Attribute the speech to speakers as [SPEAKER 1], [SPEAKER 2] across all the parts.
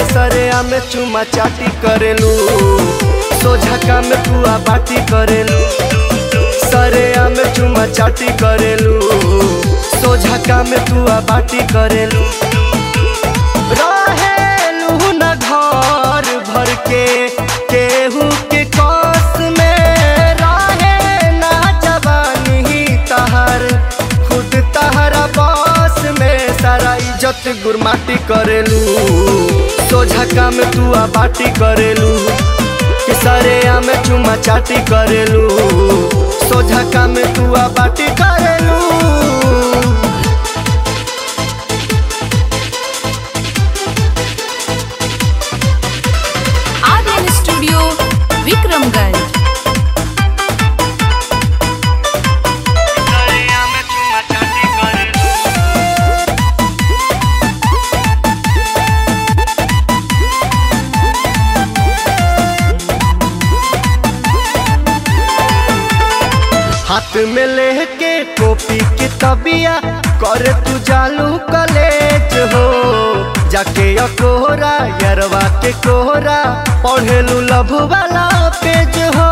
[SPEAKER 1] सरेआ में चुमा चाटी करेलू सोझा में पुआ बाटी करेलू सरेआ में चुमा चाटी करेलू सोझा में पुआ बाटी करेलू रहेलू न घर भर के केहू के कस में रहे ना जवानी तहर खुद तहरा बस में सारा इज्जत गुरमाटी करेलू सोझा में तू बाटी करेलू कि सरे में चुमा चाटी करेलू सोझा में तू बाटी करेलू
[SPEAKER 2] आर्यन स्टूडियो विक्रमगंज
[SPEAKER 1] हाथ में लेके कॉपी की तबिया कर तू जालू कॉलेज हो जाके अकोहरा यरवा के कोहरा पढ़ेलू लभ वाला पेज हो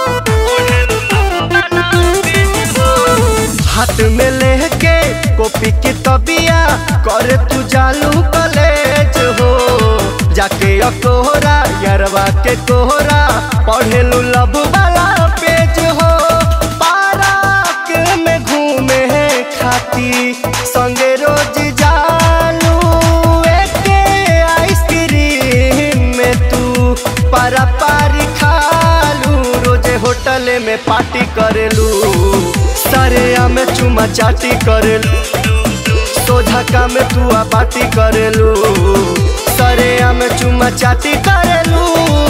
[SPEAKER 1] हाथ में लेके कॉपी की तबिया कर तू जालू कॉलेज हो जाके अकोहरा यरवा के कोहरा पढ़ेलू लभ वाला पेज हो पार्क में घूमे खाती संगे रोज जालू एके आइसक्रीम में तू पारा पारी खालू रोजे होटल में पार्टी करेलू सरे में चुमा चाटी करेलू सोझा में तू पार्टी करेलू सरे में चुमा चाटी करेलू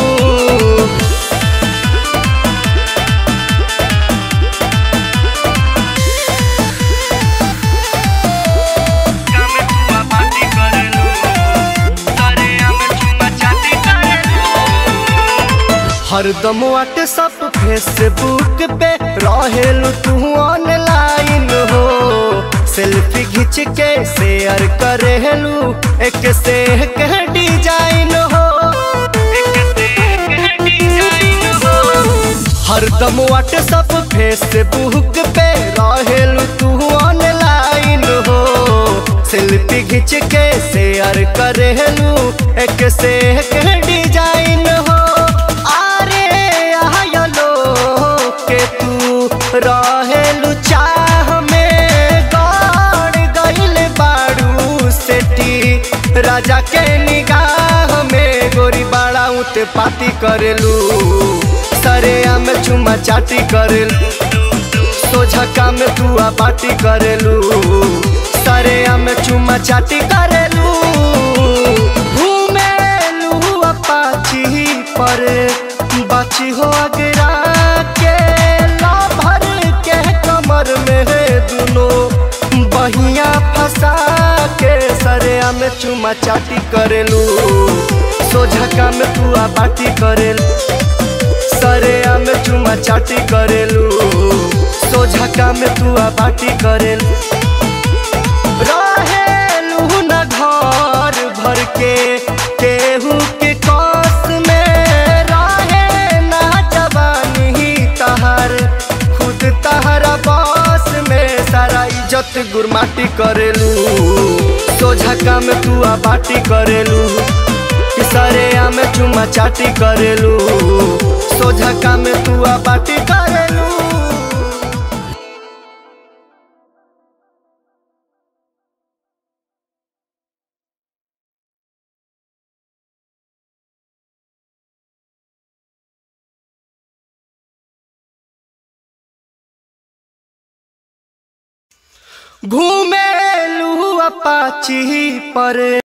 [SPEAKER 1] हरदम व्हाट्सअप फेसबुक पे रहेलू तू ऑनलाइन हो सेल्फी खींच के शेयर करेलू एक से एक डिजाइन हो हरदम व्हाट्सअप फेसबुक पे रहेलू तू ऑनलाइन हो सेल्फी खींच के शेयर करेलू एक से एक डिजाइन हो अरे आयलो के तू रहेलू चाह में गड़ गइल बाड़ू सेठी राजा के निगाह में गोरी बाड़ा उते पाती करेलू सरे में चुमा चाटी करेलू सोझा में तू पार्टी करेलू सरे में चुमा चाटी करेलू घूमेलू अपाची पर बाची हो अगरा के लाभर के कमर में दुनो बहिया फंसा के सरे में चुमा चाटी करेलू सोझा में तू बाटी करेलू सरे में चुमा चाटी करेलू सोझा में तू बाटी करेलू रहेलू न घर भर के केहू के कस में रहे ना जवानी तहर खुद तहरा बस में सारा इज्जत गुरमाटी करेलू सोझा में तू बाटी करेलू कि सरे में चुमा चाटी करेलू सोझा में तू बाटी करेलू घूमेलू अपाची पर